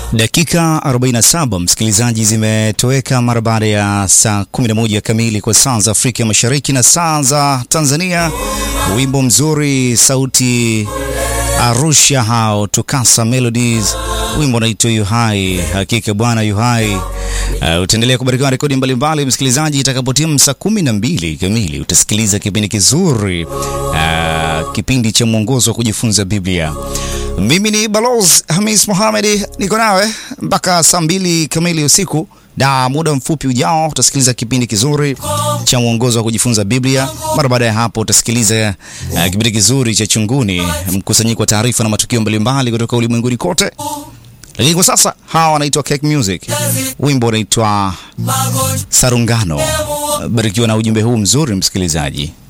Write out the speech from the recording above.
Dakika 47 msikilizaji, zimetoweka mara baada ya saa 11 kamili kwa saa za Afrika Mashariki na saa za Tanzania. Wimbo mzuri sauti Arusha hao Tukasa Melodies, wimbo unaitwa Yuhai. Hakika bwana Yuhai. Uh, utaendelea kubarikiwa rekodi mbalimbali msikilizaji. Itakapotimu saa kumi na mbili kamili utasikiliza kipindi kizuri, uh, kipindi cha mwongozo wa kujifunza Biblia. Mimi ni Balozi Hamis Mohamed, niko nawe mpaka saa mbili kamili usiku, na muda mfupi ujao utasikiliza kipindi kizuri cha mwongozo wa kujifunza Biblia. Mara baada ya hapo utasikiliza uh, kipindi kizuri cha Chunguni, mkusanyiko wa taarifa na matukio mbalimbali kutoka ulimwenguni kote. Lakini kwa sasa hawa wanaitwa Cake Music, wimbo unaitwa Sarungano. Barikiwa na ujumbe huu mzuri msikilizaji.